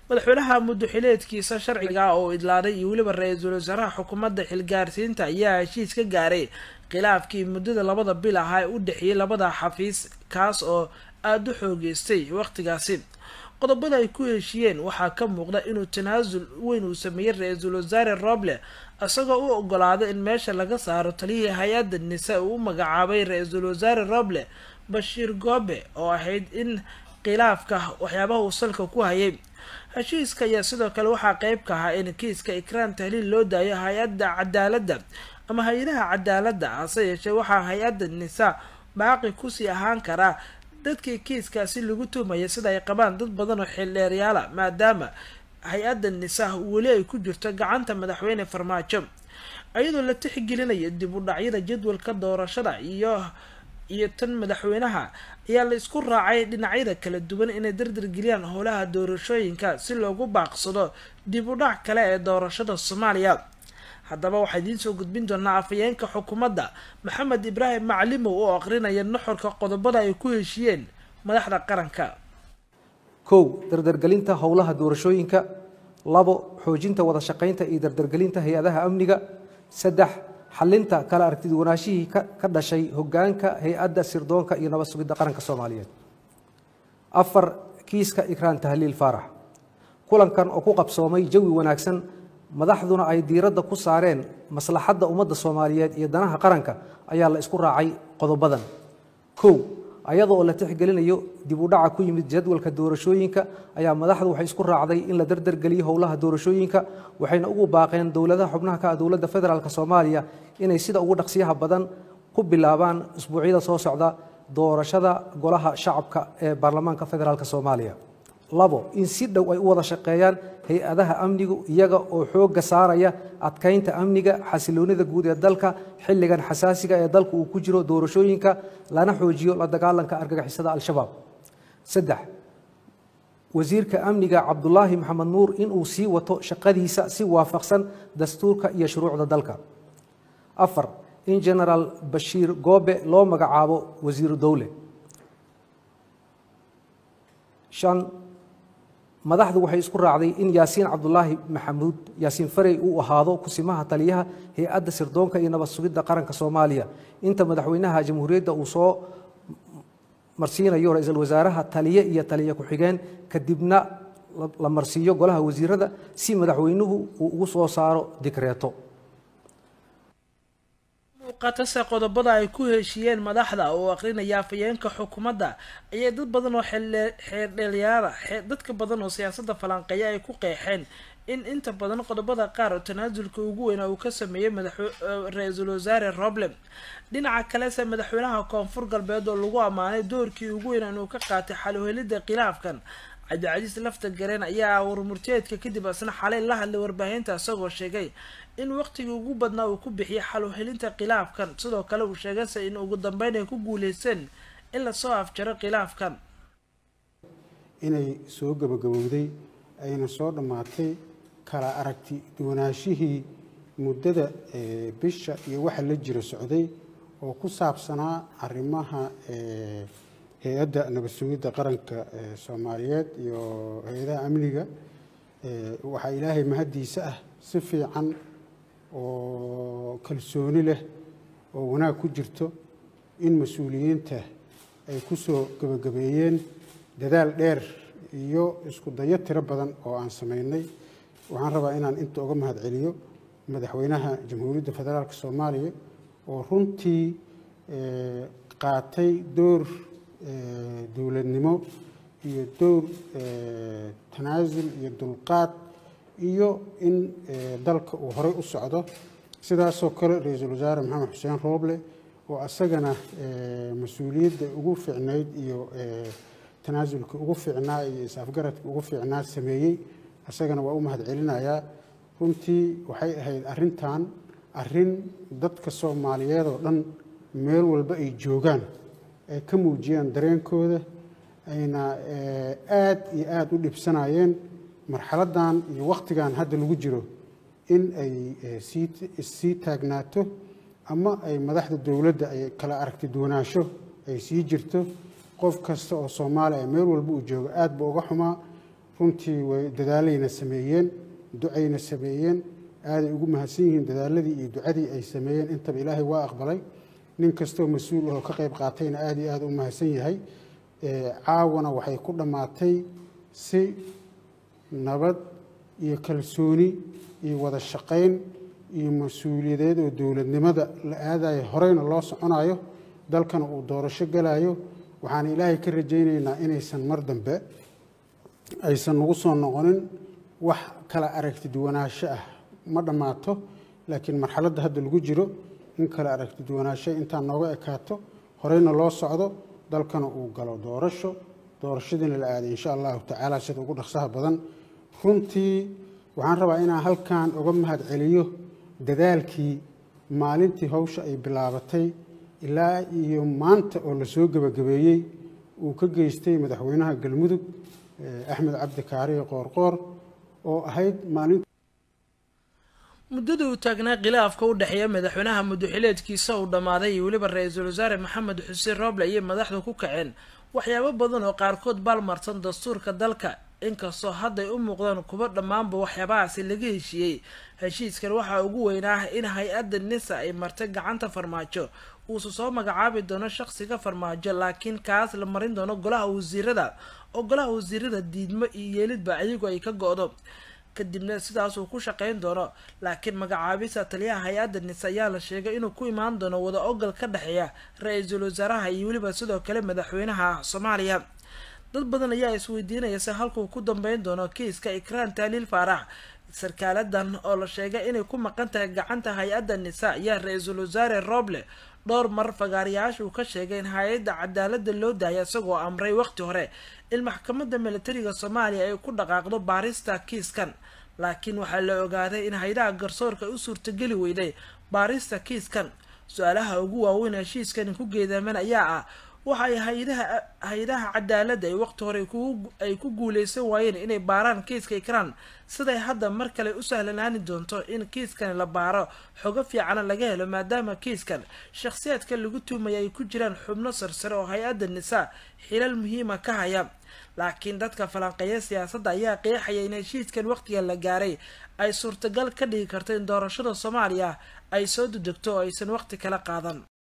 madaxweynaha muddoxileedkiisa sharciga oo idlaaday iyo weliba ra-iisul wasaaraha xukuumadda xilgaarsiinta ayaa heshiis ka gaaray khilaafkii muddada labada bil ahaa ee u dhexeeyay labada xafiis kaas oo aada u xoogeystay waqtigaasi qodobada ay ku heshiiyeen waxaa ka muuqda inuu tanaasul weyn uu sameeyey ra-iisul wasaare roble isagoo u ogolaaday in meesha laga saaro taliyihii hay-adda nise uu u magacaabay ra-iisul wasaare roble bashiir goobe oo ahayd in khilaafka waxyaabaha uu salka ku hayay heshiiska ayaa sidoo kale waxaa qeyb ka ahaa in kiiska ikraan tahliil loo daayo hay-adda cadaaladda ama hay-adaha cadaaladda hase yeeshee waxaa hay-adda nisa baaqi kusii ahaan karaa dadkii kiiskaasi lagu tuhmaya sida ay qabaan dad badan oo xildheeryaala maadaama hay-adda nisa weli ay ku jirto gacanta madaxweyne farmaajo iyadoo la tixgelinayo dib u dhacyada jadwalka doorashada iyo iyo tan madaxweynaha ayaa la isku raacay dhinacyada kala duwan inay dardargeliyaan howlaha doorashooyinka si loogu baaqsado dib u dhac kale ee doorashada soomaaliya haddaba waxaa idiin soo gudbin doonaa afhayeenka xukuumadda maxamed ibraahim maclimow oo aqrinaya nuxurka qodobada ay ku heshiiyeen madaxda qaranka kow dardargelinta howlaha doorashooyinka labo xoojinta wada shaqaynta iyo dardargelinta hay-adaha amniga saddex xalinta kala aragtiduwanaashihii ka dhashay hogaanka hay-adda sirdoonka iyo nabad sugidda qaranka soomaaliyeed afar kiiska ikraan tahliil faarax kulankan oo ku qabsoomay jawi wanaagsan madaxduna ay diiradda ku saareen maslaxadda ummadda soomaaliyeed iyo danaha qaranka ayaa la isku raacay qodobadan kow ayadoo la tixgelinayo dib u dhaca ku yimid jadwalka doorashooyinka ayaa madaxdu waxay isku raacday in la dardargeliyo howlaha doorashooyinka waxayna ugu baaqeen dowladaha xubnaha ka ah dowladda federaalk soomaaliya inay sida ugu dhaqsiyaha badan ku bilaabaan isbuucyada soo socda doorashada golaha shacabka ee baarlamaanka federaalk soomaaliya labo in si dhow ay u wada shaqeeyaan hay-adaha amnigu iyaga oo xoogga saaraya adkaynta amniga xasiloonida guud ee dalka xilligan xasaasiga ee dalku uu ku jiro doorashooyinka lana xoojiyo la dagaalanka argagixisada al-shabaab saddex wasiirka amniga cabdulaahi maxamed nuur inuu sii wato shaqadiisa si waafaqsan dastuurka iyo shuruucda dalka afar in genaraal bashiir goobe loo magacaabo wasiiru dowle shan madaxdu waxay isku raacday in yaasiin cabdulaahi maxamuud yaasiin farey uu ahaado kusimaha taliyaha hay-adda sirdoonka iyo nabad sugidda qaranka soomaaliya inta madaxweynaha jamhuuriyadda uu soo marsiinayo ra-iisul wasaaraha taliye iyo taliye ku-xigeen kadibna la marsiiyo golaha wasiirada si madaxweynuhu uu ugu soo saaro dikreeto muuqatase qodobada ay ku heshiiyeen madaxda oo aqrinaya afhayeenka xukuumadda ayaa dad badan oo xeerdheelyaala dadka badan oo siyaasadda falanqeeya ay ku qeexeen in inta badan qodobada qaar oo tanaasulka ugu weyna uu ka sameeyey ra-iisul wasaare roble dhinaca kalese madaxweynaha koonfur galbeed oo lagu ammaanay doorkii ugu weyna inuu ka qaatay xaluhelidda khilaafkan cabdicasiis lafta gareen ayaa warmurteedka kadib asna xalay la hadlay warbaahinta isagoo sheegay in waqtigii ugu badnaa uu ku bixiyay xaluhelinta khilaafkan sidoo kale uu sheegayse in ugu dambeyn ay ku guuleysteen in lasoo afjaro khilaafkan inay soo gabagabowday ayna soo dhammaatay kala aragti duwanaashihii muddada bisha iyo waxa la jira socday oo ku saabsanaa arrimaha hay-adda nabad sugidda qaranka soomaaliyeed iyo hay-adaha amniga waxaa ilaahay mahaddiisa ah si fiican oo kalsooni leh oo wanaag ku jirto in mas-uuliyiinta ay ku soo gebagabeeyeen dadaal dheer iyo isku dayo tiro badan oo aan samaynay waxaan rabaa inaan inta uga mahad celiyo madaxweynaha jamhuuriyadda federaalk soomaaliya oo runtii qaatay door dowladnimo iyo dowr tanaasul iyo dulqaad iyo in dalka uu horey u socdo sidaasoo kale ra-iisul wasaare maxamed xuseen rooble oo asagana mas-uuliyadda ugu fiicnayd iyo tanaasulka ugu fiicnaa iyo is-afgaradka ugu fiicnaa sameeyey asagana waa u mahad celinayaa runtii waxay ahayd arrintan arrin dadka soomaaliyeed oo dhan meel walba ay joogaan ay ka muujiyaan dareenkooda ayna aad iyo aada u dhibsanayeen marxaladdan iyo wakhtigan hadda lagu jiro in ay sii sii taagnaato ama ay madaxda dowladda ay kala aragti duwanaansho ay sii jirto qof kasta oo soomaaliya meel walba uu joogo aad ba uga xumaa runtii way dadaalayna sameeyeen ducayna sameeyeen aaday ugu mahadsan yihiin dadaaladii iyo ducadii ay sameeyeen intaba ilaahay waa aqbalay nin kastoo mas-uul ahoo ka qayb qaatayna aada iyo aada u mahadsan yahay caawana waxay ku dhammaatay si nabad iyo kalsooni iyo wada shaqayn iyo mas-uuliyadeed oo dowladnimada la aadayo horeyna loo soconayo dalkana uu doorasho galayo waxaan ilaahay ka rajaynaynaa inaysan mar dambe aysan nagu soo noqonin wax kala aragti duwanaansho ah ma dhammaato laakiin marxaladda hadda lagu jiro in kala aragti duwanaansho intaa nooga ekaato horeyna loo socdo dalkana uu galo doorasho doorashadiina la aaday insha allahu tacaala sida ugu dhaqsaha badan runtii waxaan rabaa inaan halkan uga mahad celiyo dadaalkii maalintii hawsha ay bilaabatay ilaa iyo maanta oo lasoo gebagabeeyey uu ka geystay madaxweynaha galmudug axmed cabdi kaariye qoorqoor oo ahayd maalin muddada uu taagnaa khilaafka u dhexeeya madaxweynaha muddoxileedkiisa uu dhammaaday iyo weliba ra-iisul wasaare maxamed xuseen rooble ayay madaxdu ku kaceen waxyaabo badan oo qaarkood baalmarsan dastuurka dalka inkastoo hadday u muuqdaan kuba dhammaanba waxyaabahaasi laga heshiiyey heshiiskan waxaa ugu weynaa in hay-adda nisa ay martay gacanta farmaajo uusa soo magacaabi doono shaqsiga farmaajo laakiin kaas la marin doono golaha wasiirada oo golaha wasiirada diidmo iyo yeelidba ayagu ay ka go-do kadibna sidaasuu ku shaqeyn doono laakiin magacaabista taliyaha hay-adda nise ayaa la sheegay inuu ku imaan doono wada ogol ka dhexeeya ra-iisul wasaaraha iyo weliba sidoo kale madaxweynaha soomaaliya dad badan ayaa isweydiinaya se halkuu ku dambeyn doono kiiska ikraan taaliil faarax sarkaaladan oo la sheegay inay ku maqan tahay gacanta hay-adda nisa ayaa ra-iisul wasaare roble dhowr mar fagaarayaasha uu ka sheegay in hay-adda cadaalada loo daaya isagoo amray waqti hore in maxkamadda militariga soomaaliya ay ku dhaqaaqdo baarista kiiskan laakiin waxaa la ogaaday in hay-adaha garsoorka ay u suurtageli weyday baarista kiiskan su-aalaha ugu waaweyn heshiiskani ku geedaaman ayaa ah waxa ay hay-adaha hay-adaha cadaaladda ay waqti hore ay ku guuleysan waayeen inay baaraan kiiska ikraan siday hadda mar kale u sahlanaani doonto in kiiskan la baaro xogo fiicana laga helo maadaama kiiskan shakhsiyaadka lagu tuumaya ay ku jiraan xubno sarsare oo hay-adda nisaa xilal muhiima ka haya laakiin dadka falanqeeya siyaasadda ayaa qeexaya in heshiiskan waqtiga la gaaray ay suurtagal ka dhigi karto in doorashada soomaaliya ay soo dudegto oo aysan waqti kala qaadan